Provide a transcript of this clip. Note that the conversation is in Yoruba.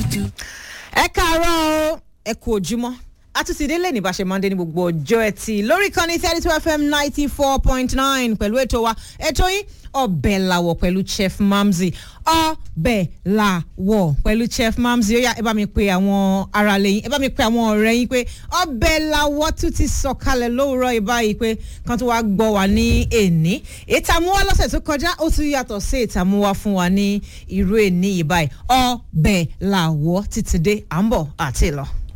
ẹ káàárọ̀ o ẹ kú ojúmọ́ àtúntìdé lè ní bá ṣe máa ń dé ní gbogbo ọjọ́ ẹtì lórí kan ní thirty two fm ninety four point nine pẹ̀lú ètò wa ètò yín ọbẹ̀ làwọ̀ pẹ̀lú chef mamzi ọbẹ̀ làwọ̀ pẹ̀lú chef mamzi ó yá ẹ bá mi pe àwọn ará lẹ́yìn ẹ bá mi pe àwọn ọ̀rẹ́ yín pé ọbẹ̀ làwọ̀ tún ti sọ̀kalẹ̀ lówùrọ̀ ìbáyìí pé kan tó wá gbọ́ wa ní èní ìtàmúwá lọ́sẹ̀ tó kọjá ó tún yàtọ̀ sí ìtàmúwá fún wa ní irú èní ìbáyìí ọbẹ̀ làwọ̀ títí dé à ń bọ̀ àti lọ.